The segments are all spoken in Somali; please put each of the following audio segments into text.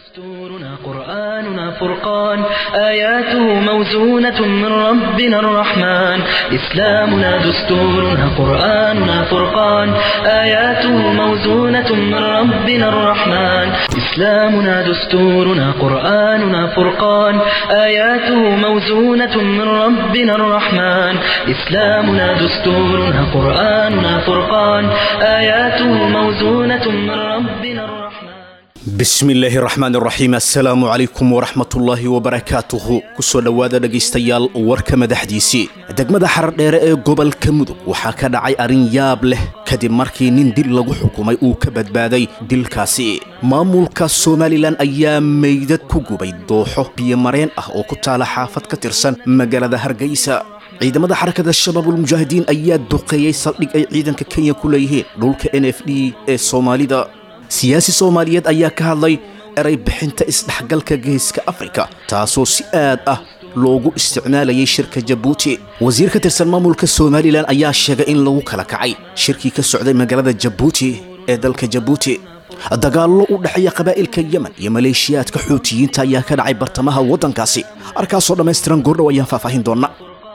دستورنا قرآننا فرقان آياته موزونة من ربنا الرحمن إسلامنا دستورنا قرآننا فرقان آياته موزونة من ربنا الرحمن إسلامنا دستورنا قرآننا فرقان آياته موزونة من ربنا الرحمن إسلامنا دستورنا قرآننا فرقان آياته موزونة من ربنا الرحمن bismi illaahi raxmaan raxiim assalaamu calaykum waraxmatullaahi wabarakaatuhu kusoo dhowaada dhegaystayaal warka madaxdiisii degmada xaradheere ee gobolka mudug waxaa ka dhacay arrin yaab leh kadib markii nin dil lagu xukumay uu ka badbaaday dilkaasi maamulka somalilan ayaa meydad ku gubay dooxo biyomareen ah oo ku taala xaafad ka tirsan magaalada hargeysa ciidamada xarakada shabaabulmujaahidiin ayaa duqeeyey saldhig ay ciidanka kenya ku leeyihiin dhulka n f d ee soomaalida siyaasi soomaaliyeed ayaa ka hadlay eray bixinta isdhexgalka geeska afrika taasoo si aad ah loogu isticmaalayay shirka jabuuti wasiir ka tirsan maamulka somalilan ayaa sheegay in lagu kala kacay shirkii ka socday magaalada jabuuti ee dalka jabuuti dagaallo u dhexeeya qabaa'ilka yemen iyo maleeshiyaadka xuutiyiinta ayaa ka dhacay bartamaha waddankaasi arkaasoo dhammaystiran goordhow ayaan faahfaahin doonna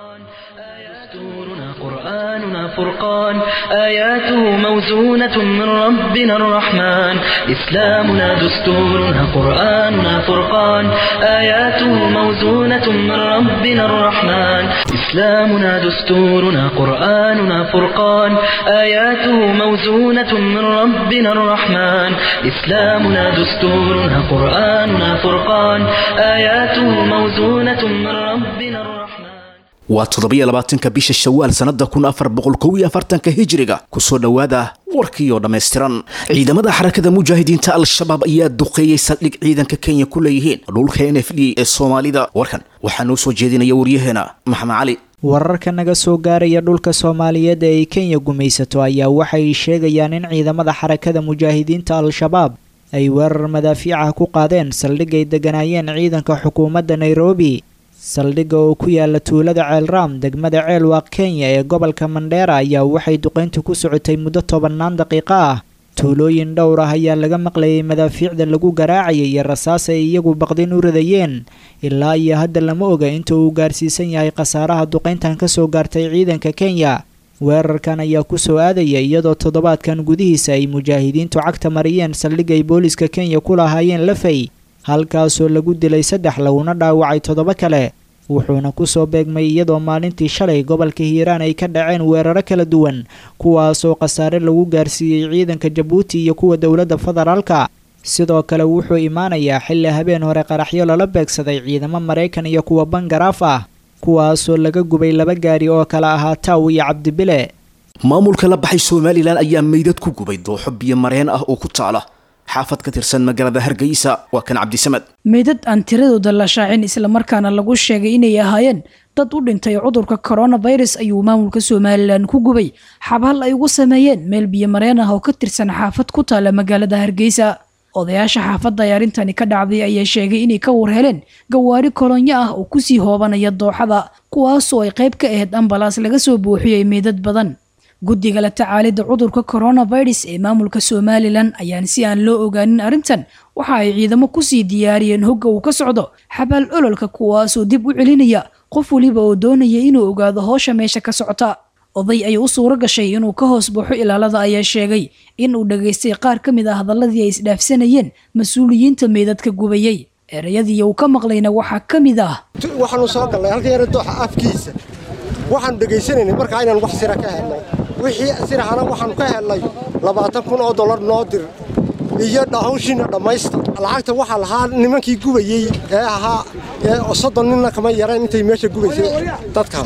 دستورنا قرآننا فرقان آياته موزونة من ربنا الرحمن إسلامنا دستورنا قرآننا فرقان آياته موزونة من ربنا الرحمن إسلامنا دستورنا قرآننا فرقان آياته موزونة من ربنا الرحمن إسلامنا دستورنا قرآننا فرقان آياته موزونة من ربنا الرحمن waa toddobiyo labaatanka bisha shawaal sannada kun afar boqol kow iyo afartanka hijiriga kusoo dhowaada warkiioo dhammaystiran ciidamada xarakada mujaahidiinta al-shabaab ayaa duqeeyey saldhig ciidanka kenya ku leeyihiin dhulka n f d ee soomaalida warkan waxaa noo soo jeedinaya waryaheena maxamed cali wararka naga soo gaaraya dhulka soomaaliyeed ee ay kenya gumaysato ayaa waxay sheegayaan in ciidamada xarakada mujaahidiinta al-shabaab ay weerar madaafiicah ku qaadeen saldhig ay deganaayeen ciidanka xukuumadda nairobi saldhigga oo ku yaala tuulada ceelraam degmada ceelwaaq kenya ee gobolka mandheera ayaa waxay duqayntu ku socotay muddo tobannaan daqiiqo ah tuulooyin dhowr ah ayaa laga maqlayay madaafiicda lagu garaacayay iyo rasaas ay iyagu baqdin u ridayeen ilaa iyo hadda lama oga inta uu gaarsiisan yahay khasaaraha duqayntan ka soo gaartay ciidanka kenya weerarkan ayaa ku soo aadaya iyadoo toddobaadkan gudihiisa ay mujaahidiintu cagta mariyeen saldhig ay booliska kenya ku lahaayeen lafay halkaasoo lagu dilay saddex laguna dhaawacay toddoba kale wuxuuna kusoo beegmay iyadoo maalintii shalay gobolka hiiraan ay ka dhaceen weeraro kala duwan kuwaasoo khasaare lagu gaarsiiyey ciidanka jabuuti iyo kuwa dowladda federaalka sidoo kale wuxuu imaanayaa xilli habeen hore qaraxyo lala beegsaday ciidamo maraykan iyo kuwa bangaraaf ah kuwaasoo laga gubay laba gaari oo kala ahaa taw iyo cabdibile maamulka la baxay somalilan ayaa meydad ku gubay dooxo biyomareen ah oo ku taala xaafad ka tirsan magaalada hargeysa waa kan cabdisamad meydad aan tiradooda la shaacin islamarkaana lagu sheegay inay ahaayeen dad u dhintay cudurka coronavirus ayuu maamulka somalilan ku gubay xabhal ay ugu sameeyeen meel biyomareen ah oo ka tirsan xaafad ku taala magaalada hargeysa odayaasha xaafadda ay arrintani ka dhacday ayaa sheegay inay ka war heleen gawaari kolonyo ah oo kusii hoobanaya dooxada kuwaasoo ay qayb ka ahayd ambalaas laga soo buuxiyey meydad badan guddiga la tacaalidda cudurka coronavirus ee maamulka somalilan ayaan si aan loo ogaanin arrintan waxa ay ciidamo kusii diyaariyeen hogga uu ka socdo xabaal ololka kuwaasoo dib u celinaya qof weliba oo doonaya inuu ogaado howsha meesha ka socota oday ay u suuro gashay inuu ka hoos baxo ilaalada ayaa sheegay in uu dhagaystay qaar ka mid ah hadalladii ay isdhaafsanayeen mas-uuliyiinta meydadka gubayey erayadii uu ka maqlayna waxaa ka mid ah waxaanu soo gallay halka yara dooxa afkiisa waxaanu dhegaysanaynay markaa inaan wax sira ka helno wixii sirahana waxaanu ka helnay labaatan kun oo dollar noo dir iyo hawshiina dhammaysta lacagta waxaa lahaa nimankii gubayey ee ahaa soddon ninna kama yareen intay meesha gubaysay dadka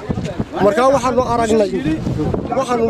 markaa waxaanu aragnay waxaanu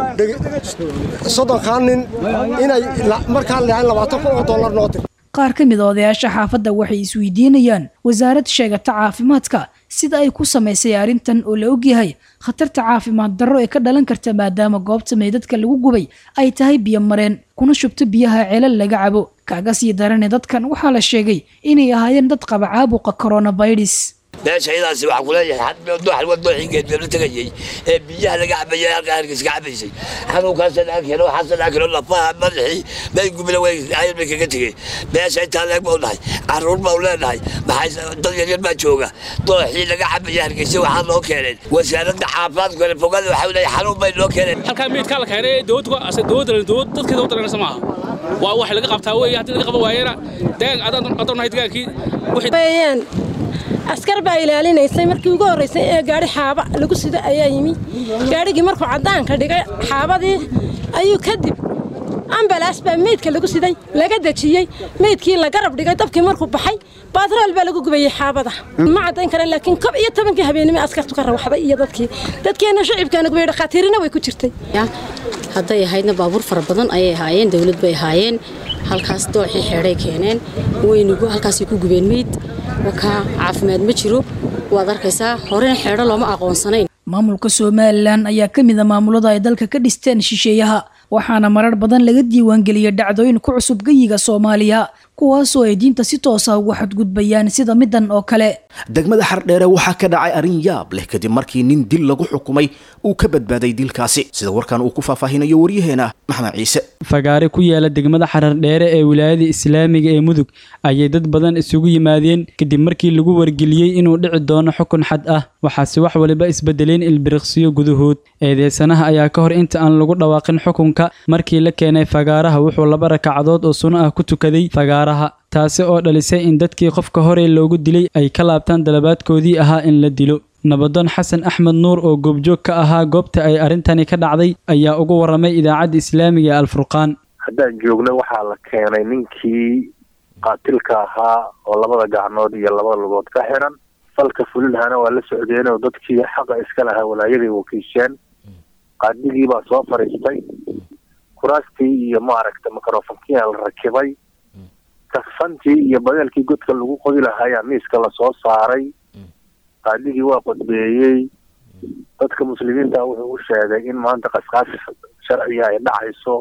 soddonkaa nin inay markaa leecayn labaatan kun oo dollar noo dir qaar ka mid a odayaasha xaafadda waxay isweydiinayaan wasaarad sheegata caafimaadka sida ay ku samaysay arrintan oo la ogyahay khatarta caafimaad darro ee ka dhalan karta maadaama goobta meydadka lagu gubay ay tahay biyo mareen kuna shubto biyaha ceelal laga cabo kaaga sii darane dadkan waxaa la sheegay inay ahaayeen dad qaba caabuqa coronavirus meesha iyadaasi waxaan ku leeyahay dooxal waa dooxii geedbee la tegayey ee biyaha laga cabayay halkaa hargeysa ka cabaysay xanuunkaasa dhaga keeno waxaasa dhaga keeno lafaha madaxii meel gubila way ayar bay kaga tegeen meesha intaa leeg bau nahay carruur bau leenahay maxay dad yaryar baa jooga dooxii laga cabayay hargeysa waxaa loo keeneen wasaaradda caafimaadka kale fogada waxaa leeyahay xanuun bay loo keeneen halkaa meydkaa la keenay dowladda dowladda dadkii dowladda dhanaysa maaha waa wax laga qabtaa weeye haddii laga qaban waayana deegaan adaan nahay degaankii weeyaan askar baa ilaalinaysay markii ugu horraysay ee gaadhi xaaba lagu sida ayaa yimi gaadhigii markuu caddaanka dhigay xaabadii ayuu kadib ambalaas baa meydka lagu siday laga dejiyey meydkii la garab dhigay dabkii markuu baxay baatrool baa lagu gubayey xaabada ma caddayn karaan laakiin kob iyo tobankii habeenimo askartu ka rawaxday iyo dadkii dadkeenna shacibkaana gubay dhakhaatiirina way ku jirtay hadday ahaydna baabuur fara badan ayay ahaayeen dawlad bay ahaayeen halkaas dooxii xeedhay keeneen weynigu halkaasay ku gubeen meyd wakaa caafimaad ma jiro waad arkaysaa horena xeedho looma aqoonsanayn maamulka somalilan ayaa ka mid a maamulada ay dalka ka dhisteen shisheeyaha waxaana marar badan laga diiwaangeliyay dhacdooyin ku cusub geyiga soomaaliya kuwaasoo ay diinta si toosa uga xadgudbayaan sida midan oo kale degmada xardheere waxaa ka dhacay arrin yaab leh kadib markii nin dil lagu xukumay uu ka badbaaday dilkaasi sida warkan uu ku faahfaahinayo waryaheena maxmed ciise fagaare ku yaala degmada xarardheere ee wilaayada islaamiga ee mudug ayay dad badan isugu yimaadeen kadib markii lagu wargeliyey inuu dhici doono xukun xad ah waxaase wax waliba isbedeleen ilbiriqsiyo gudahood eedeysanaha ayaa ka hor inta aan lagu dhawaaqin xukunka markii la keenay fagaaraha wuxuu laba rakacadood oo suno ah ku tukaday fagaaraha taasi oo dhalisay in dadkii qofka horey loogu dilay ay ka laabtaan dalabaadkoodii ahaa in la dilo nabadoon xasan axmed nuur oo goobjoog ka ahaa goobta ay arrintani ka dhacday ayaa ugu warramay idaacadda islaamiga ee alfurqaan haddaan joogno waxaa la keenay ninkii qaatilka ahaa oo labada gacnood iyo labada lugood ka xiran falka fulilhana waa la socdeen oo dadkii xaqa iska lahaa walaayaday wakiisheen qaadigii baa soo fadhiistay kuraastii iyo maaragta microfonkia la rakibay kafantii iyo badeelkii godka lagu qodi lahaayaa miiska lasoo saaray qaadigii waa qodbeeyey dadka muslimiinta wuxuu u sheegay in maanta qasqaas sharciga ay dhacayso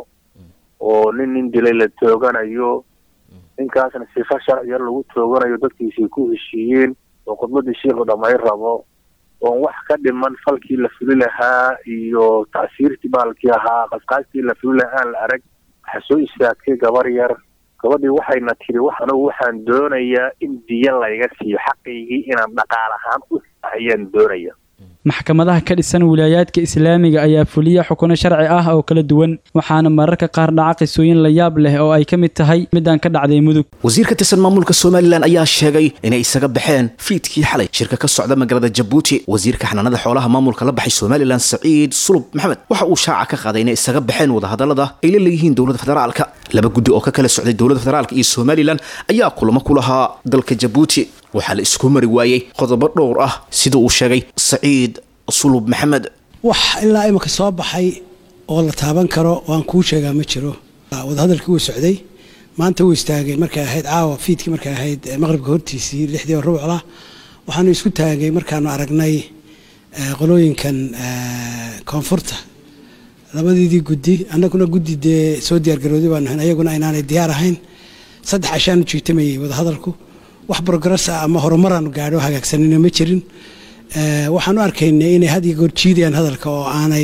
oo nin nin dilay la tooganayo ninkaasna sifa sharciya lagu tooganayo dadkiisay ku heshiiyeen oo khudbadii shiikhu dhamay rabo oon wax ka dhiman falkii la fuli lahaa iyo tacsiirtii baalkii ahaa qasqaastii la fuli lahaa aan la arag waxaa soo istaagtay gabar yar gabadhii waxayna tiri wax anugu waxaan doonayaa in diya layga siiyo xaqaygii inaan dhaqaal ahaan u ayaan doonaya maxkamadaha ka dhisan wilaayaadka islaamiga ayaa fuliya xukuno sharci ah oo kala duwan waxaana mararka qaar dhaca qisooyin la yaab leh oo ay ka mid tahay midaan ka dhacday mudug wasiir ka tirsan maamulka somalilan ayaa sheegay inay isaga baxeen fiidkii xalay shirka ka socda magaalada jabuuti wasiirka xanaanada xoolaha maamulka la baxay somalilan saciid sulub maxamed waxa uu shaaca ka qaaday inay isaga baxeen wadahadalada ay la leeyihiin dowladda federaalka laba guddi oo ka kala socday dowladda federaalka iyo somalilan ayaa kulamo ku lahaa dalka jabuuti waxaa la isku mari waayey qodobo dhowr ah sida uu sheegay saciid sulub maxamed wax ilaa imika soo baxay oo la taaban karo waan kuu sheegaa ma jiro wadahadalkii wuu socday maanta wuu istaagay markay ahayd caawa fiidkii markay ahayd maqribka hortiisii lixdii oo rubcla waxaanu isku taagay markaanu aragnay qolooyinkan koonfurta labadiidii guddi annaguna guddi dee soo diyaargarooday baanu ahayn ayaguna aynaanay diyaar ahayn saddex cashaanu jiitamayey wadahadalku wax progress ah ama horumaraanu gaadho hagaagsanina ma jirin waxaanu arkaynay inay had iyo goor jiidayaan hadalka oo aanay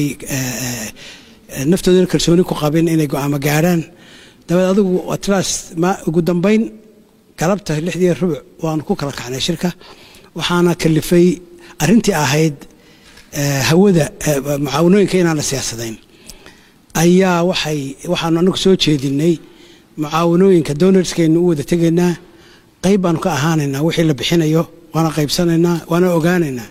naftoodana kalsooni ku qabin inay go-aamo gaadhaan dabeed adigu atlas ma ugu dambayn galabta lixdii rubuc waanu ku kala kacnay shirka waxaana kalifay arrintii ahayd hawada mucaawanooyinka inaan la siyaasadayn ayaa waxay waxaanu anagu soo jeedinay mucaawanooyinka donarskeenu u wada tegaynaa qayb baanu ka ahaanaynaa wixii la bixinayo waana qaybsanaynaa waana ogaanaynaa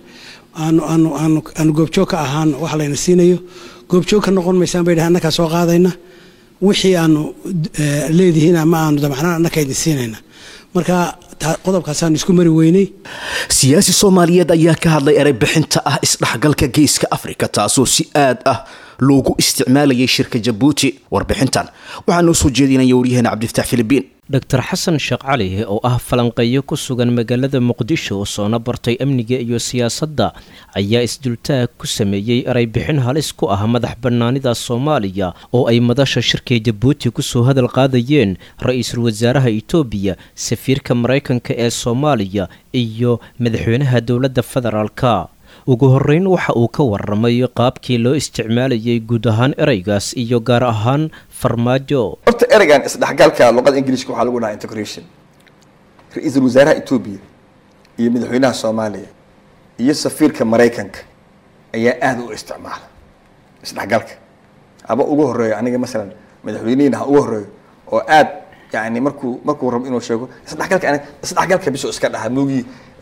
aanu goobjoog ka ahaan wax layna siinayo goobjoog ka noqon maysaan bay dhahay annakaa soo qaadayna wixii aanu leedihiin ama aanu damacnaan annaka idin siinayna marka qodobkaasaanu isku mari weynay siyaasi soomaaliyeed ayaa ka hadlay erey bixinta ah isdhexgalka geeska afrika taasoo si aad ah loogu isticmaalayay shirka jabuuti warbixintan waxaa noo soo jeedinaya waryaheena cabdifataax filibiin dor xasan sheekh cali oo ah falanqeeyo ku sugan magaalada muqdisho soona bartay amniga iyo siyaasadda ayaa isdultaag ku sameeyey ereybixin halis ku ah madax bannaanida soomaaliya oo ay madasha shirka jabuuti kusoo hadal qaadayeen ra-iisul wasaaraha itoobiya safiirka maraykanka ee soomaaliya iyo madaxweynaha dowladda federaalka ugu horreyn waxa uu ka waramay qaabkii loo isticmaalayay guud ahaan ereygaas iyo gaar ahaan farmaajo horta ereygan isdhexgalka luqada ingiliishka waxaa lagu dhahaa integration ra-iisul wasaaraha etoobiya iyo madaxweynaha soomaaliya iyo safiirka maraykanka ayaa aada u isticmaala isdhexgalka haba ugu horeeyo aniga masalan madaxweynihiina ha ugu horeeyo oo aad yani markuu markuu rabo inuu sheego isdhexgalka aniga isdhexgalka bisoo iska dhaha moogii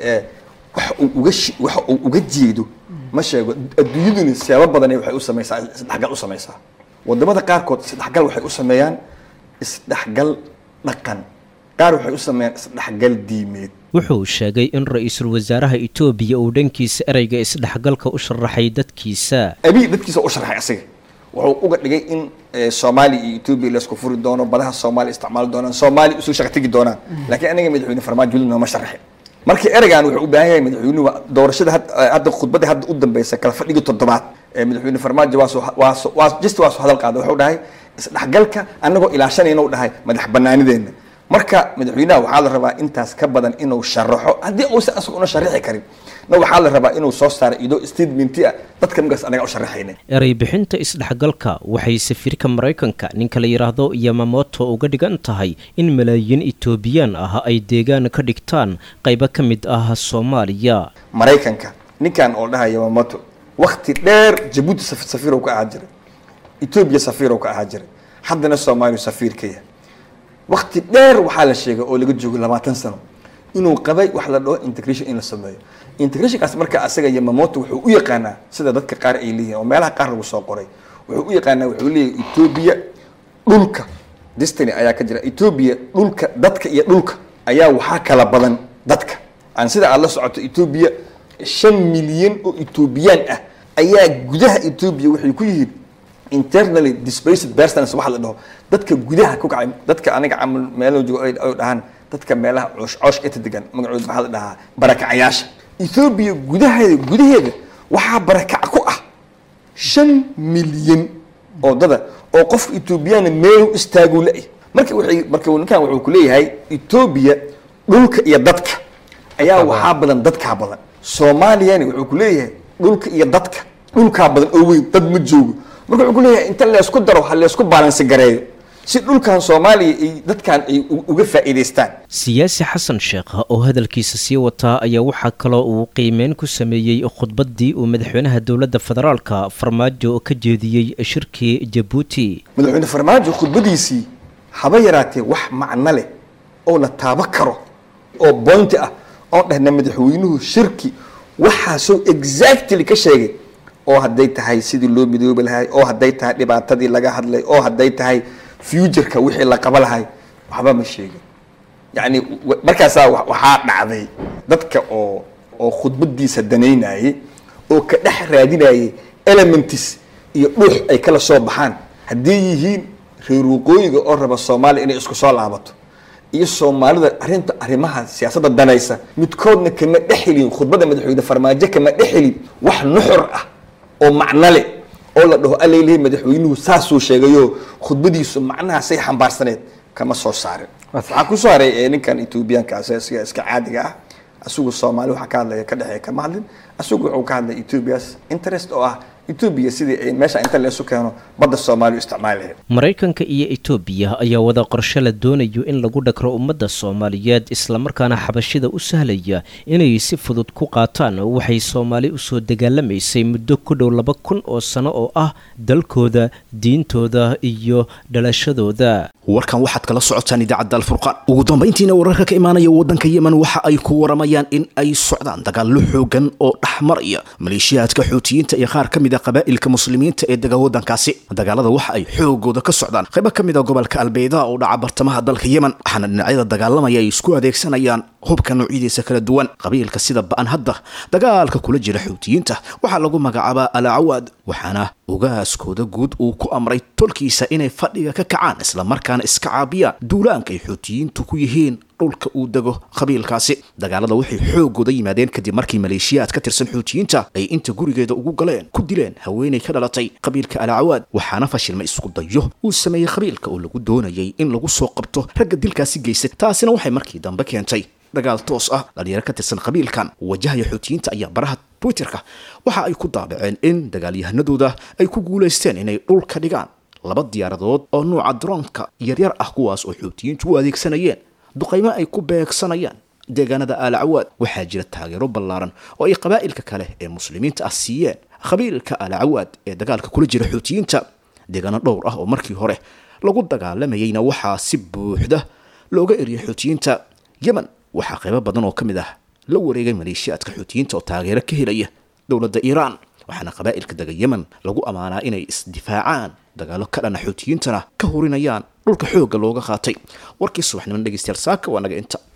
waxa uu uga waxa uu uga jeedo ma sheego adduunyaduna siyaabo badan waxay u samaysaa isdhexgal u samaysaa wadamada qaarkood isdhexgal waxay u sameeyaan isdhexgal dhaqan qaar waxay u sameeyaan isdhexgal diimeed wuxuu sheegay in ra-iisul wasaaraha itoobiya uu dhankiisa ereyga isdhexgalka u sharaxay dadkiisa abii dadkiisa u sharaxay asiga wuxuu uga dhigay in soomaaliya iyo etoobiya laisku furi doono badaha soomaaliya isticmaali doonaan soomaaliya usoo shaqa tegi doonaan laakiin aniga madaxweyne farmaajo weli nooma sharaxin marka ereygan wuxuu u baahan yahay madaxweynuhu doorashada hadda khudbadda hadda u dambeysa kala fadhiga toddobaad ee madaxweyne farmaajo waa waa just waa soo hadal qaada wuxuu dhahay isdhexgalka anagoo ilaashanayna u dhahay madax banaanideenna marka madaxweynaha waxaa la rabaa intaas ka badan inuu sharaxo haddii uusan asaga una sharaxi karin na waxaa la rabaa inuu soo saaro idoo statementi ah dadka markaas anaga u sharaxayna erey bixinta isdhexgalka waxay safiirka maraykanka ninka la yidhaahdo yamamoto uga dhigan tahay in malaayiin etoobiyaan ah ay deegaan ka dhigtaan qaybo ka mid ah soomaaliya maraykanka ninkan oo dhaha yamamoto wakti dheer jabuuti safiirow ka ahaa jiray etoobiya safiirow ka ahaa jiray haddana soomaaliya safiir ka yahay wakti dheer waxaa la sheegay oo laga joogo labaatan sano inuu qabay wax la dhaho integration in la sameeyo integrationkaas marka asaga yamamoto wuxuu u yaqaanaa sida dadka qaar ay leeyihin oo meelaha qaar lagu soo qoray wuxuu u yaqaanaa wuxuu leeyahay etoobiya dhulka destiny ayaa ka jira etoobiya dhulka dadka iyo dhulka ayaa waxaa kala badan dadka aan sida aad la socoto etoobiya shan milyan oo etoobiyaan ah ayaa gudaha etoobiya waxay ku yihiin internally displaced persons waxa la dhaho dadka gudaha ku kacay dadka aniga camal meelo joogo ay dhahaan dadka meelaha coosh cooshka inta degan magacooda maxaa la dhahaa barakacayaasha ethoobiya gudaheeda gudaheeda waxaa barakac ku ah shan milyan oo dada oo qofka ethoobiyaana meel istaagu la-y marka waxay marka ninkan wuxuu ku leeyahay etoobiya dhulka iyo dadka ayaa waxaa badan dadkaa badan soomaaliyana wuxuu ku leeyahay dhulka iyo dadka dhulkaa badan oo weyn dad ma joogo marka wuxuu ku leeyahay inta leesku daro ha leesku baalansi gareeyo si dhulkan soomaaliya ay dadkan ay uga faa'iidaystaan siyaasi xasan sheekh oo hadalkiisa sii wataa ayaa waxaa kaloo uu qiimeyn ku sameeyey khudbaddii uu madaxweynaha dowladda federaalka farmaajo ka jeediyey shirkii jabuuti madaxweyne farmaajo khudbadiisii haba yaraatee wax macno leh oo la taabo karo oo boynti ah oon dhahna madaxweynuhu shirki waxaasoo exactly ka sheegay oo hadday tahay sidii loo midoobi lahay oo hadday tahay dhibaatadii laga hadlay oo hadday tahay futureka wixii la qaba lahay waxba ma sheegin yacni markaasaa waxaa dhacday dadka oo oo khudbadiisa danaynayay oo ka dhex raadinayay elements iyo dhuux ay kala soo baxaan hadday yihiin reer waqooyiga oo raba soomaaliya inay isku soo laabato iyo soomaalida arrinta arrimaha siyaasadda danaysa midkoodna kama dhexelin khudbadda madaxweyne farmaajo kama dhexelin wax nuxur ah oo macno leh oo la dhaho alalehi madaxweynuhu saasuu sheegayo khudbadiisu macnahaasay xambaarsaneed kama soo saarin waxaa kusoo haray ee ninkan etoobiyaanka asiga iska caadiga ah asigu soomaali waxa ka hadlaya ka dhexeeya kama hadlin asigu wuxuu ka hadlay ethoobias interest oo ah etoobiya sidii ay meesha inta leesu keeno badda soomaaliya u isticmaali lahayd maraykanka iyo etoobiya ayaa wada qorshe la doonayo in lagu dhagro ummadda soomaaliyeed islamarkaana xabashida u sahlaya inay si fudud ku qaataan waxay soomaali usoo dagaalamaysay muddo ku dhow laba kun oo sano oo ah dalkooda diintooda iyo dhalashadooda warkan waxaad kala socotaan idaacadda alfurqaan ugu dambayntiina wararka ka imaanaya waddanka yemen waxa ay ku waramayaan in ay socdaan dagaallo xoogan oo dhexmaraya maleeshiyaadka xuutiyiinta iyo qaar ka mid a qabaa'ilka muslimiinta ee dega waddankaasi dagaalada waxa ay xoogooda ka socdaan qaybo ka mid a gobolka albayda oo dhaca bartamaha dalka yemen waxaana dhinacyada dagaalamaya ay isku adeegsanayaan hubka noocyadiisa kala duwan qabiilka sida ba'an hadda dagaalka kula jira xuutiyiinta waxaa lagu magacaabaa alacawaad waxaana ogaaskooda guud uu ku amray tolkiisa inay fadhiga ka kacaan islamarkaana iska caabiyaan duulaanka ay xuutiyiintu ku yihiin dhulka uu dego qabiilkaasi dagaalada waxay xoogooda yimaadeen kadib markii maleeshiyaad ka tirsan xuutiyiinta ay inta gurigeeda ugu galeen ku dileen haweenay ka dhalatay qabiilka alacawaad waxaana fashilmay isku dayo uu sameeyey qabiilka oo lagu doonayay in lagu soo qabto ragga dilkaasi geystay taasina waxay markii dambe keentay dagaal toos ah dhalinyaro ka tirsan qabiilkan wajahaya xuutiyiinta ayaa baraha twitterka waxa ay ku daabaceen in dagaalyahanadooda ay ku guulaysteen inay dhulka dhigaan laba diyaaradood oo nuuca droonka yaryar ah kuwaas oo xuutiyiintu u adeegsanayeen duqaymo ay ku beegsanayaan deegaanada aalacawaad waxaa jira taageero ballaaran oo ay qabaa'ilka kale ee muslimiinta ah siiyeen qabiilka aalacawaad ee dagaalka kula jira xuutiyiinta deegaano dhowr ah oo markii hore lagu dagaalamayeyna waxaa si buuxda looga eriyay xuutiyiinta yemen waxaa qaybo badan oo ka mid ah la wareegay maleeshiyaadka xuutiyiinta oo taageero ka helaya dowladda iiraan waxaana qabaa'ilka dega yemen lagu ammaanaa inay isdifaacaan dagaalo ka dhana xuutiyiintana ka hurinayaan dhulka xoogga looga qaatay warkii subaxniman dhegeystayaal saaka waa naga inta